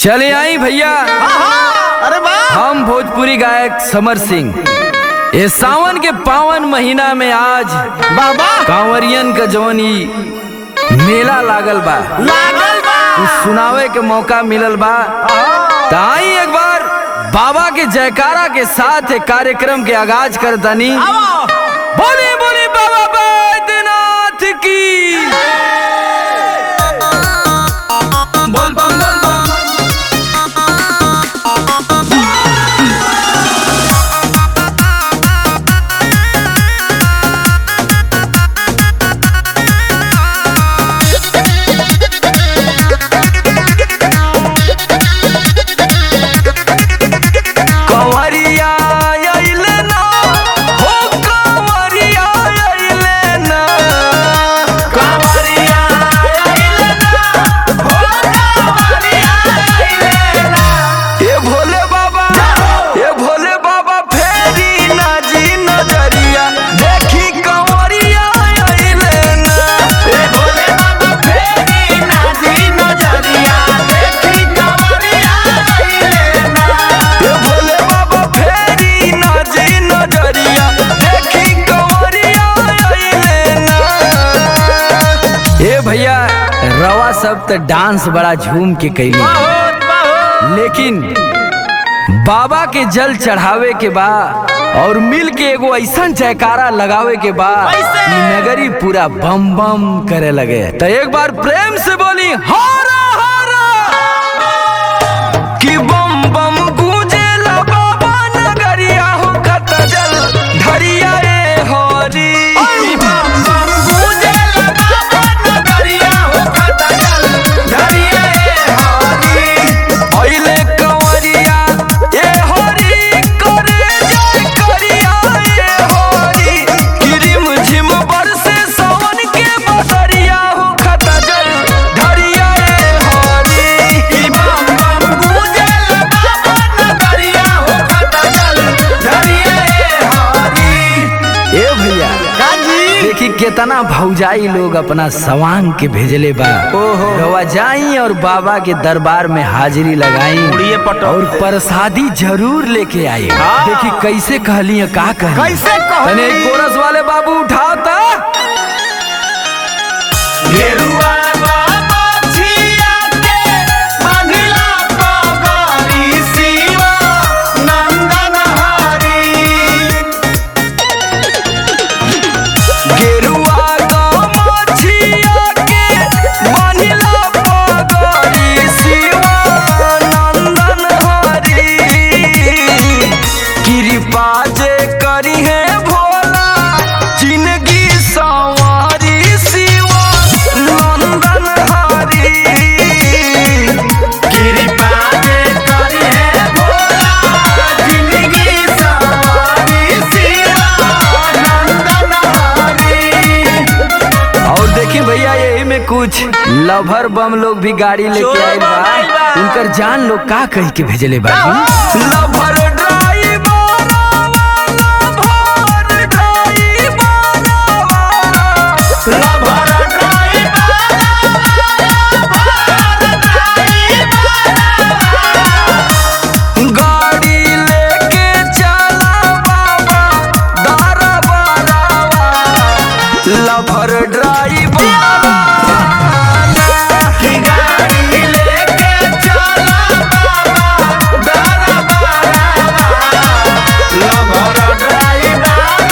चले आई भैया अरे वाह हम भोजपुरी गायक समर सिंह ये सावन के पावन महीना में आज बाबा कांवरियन का जवन ई मेला लागल बा लागल बा कुछ सुनावे के मौका मिलल बा त आई एक बार बाबा के जयकारा के साथ एक कार्यक्रम के आगाज कर दनी आओ बोले बोले बाबा बैद्यनाथ की बोल बम बोल बम कंवरिया अइले ना हो कंवरिया अइले ना कंवरिया अइले ना हो कंवरिया अइले ना ए भोले बाबा ए भोले बाबा फेरी ना जी नजरिया देखी कंवरिया अइले ना ए भोले बाबा फेरी ना जी नजरिया देखी कंवरिया अइले ना ए भोले बाबा फेरी ना जी नजरिया देखी कंवरिया अइले ना ए भैया रवा सब त डांस बड़ा झूम के कैली बहुत बहुत लेकिन बाबा के जल चढ़ावे के बा और मिल के एगो ऐसा जयकारा लगावे के बा कैसे? कि नगरी पूरा बम बम करे लगे तो एक बार प्रेम से बोली हारा हारा कि बम बम गूंजेला बाबा नगरिया हो कत जल धरिया रे होरी बम बम गूंजेला बाबा नगरिया हो कत जल धरिया रे होरी ओइले कंवरिया ए होरी करे जय करिया ए होरी किरिम झिम बरसे सावन के बसरिया हो खत जल धरिया रे होरी कि बम बम गूंजल बाबा नगरिया हो खत जल धरिया रे होरी ए भैया काजी देखी केतना भौजाई लोग अपना सवांग के भेजले बा ओहो। रवा जाई और बाबा के दरबार में हाजिरी लगाई उड़िए पटो। और प्रसादी जरूर लेके आई हाँ। देखी कैसे कहली है, का कहली कैसे कहली? तने एक कोरस वाले बाबू उठाओ ता गेरुआ बाबा छिया के बांधिला पगड़ी शिवा नंदन हरी गेरुआ गमछिया के बांधिला पगड़ी शिवानंदन हरी कृपा जे करी है भोला जिंदगी सवारी शिवानंदन हरी कृपा जे करी है भोला जिंदगी सवारी शिवा नंदन हरी और देखिए भैया यही में कुछ लभर बम लोग भी गाड़ी लेके चोर आए बम आइल बा बा। उनकर जान लोग का कह के भेजले बा lover driver lover driver lover गाड़ी लेके चला बाबा दारा बारावा लभर ड्राइवर की गाड़ी लेके चला बाबा दारा बारावा लभर ड्राइवर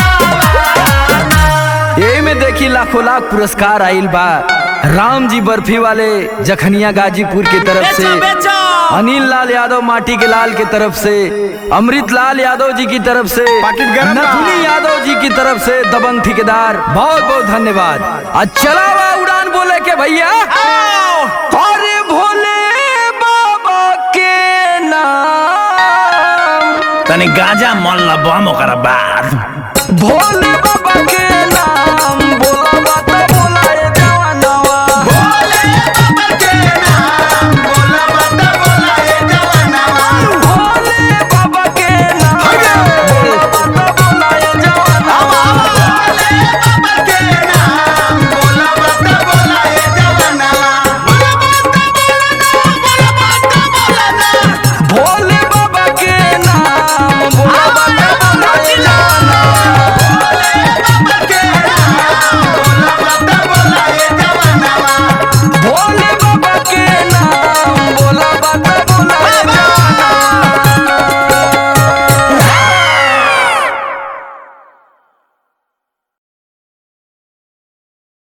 यही में देखी लाखों लाख पुरस्कार आइल बा राम जी बर्फी वाले जखनिया गाजीपुर की तरफ से बेचो बेचो अनिल लाल यादव माटी के लाल की तरफ से अमृत लाल यादव जी की तरफ से पाकिट गरम बा। नथुनी यादव जी की तरफ से दबंग ठेकेदार बहुत बहुत धन्यवाद आज चला हुआ उड़ान बोले के भैया अरे भोले बाबा के नाम तनी गांजा मन ला बम ओकरा बाद भोले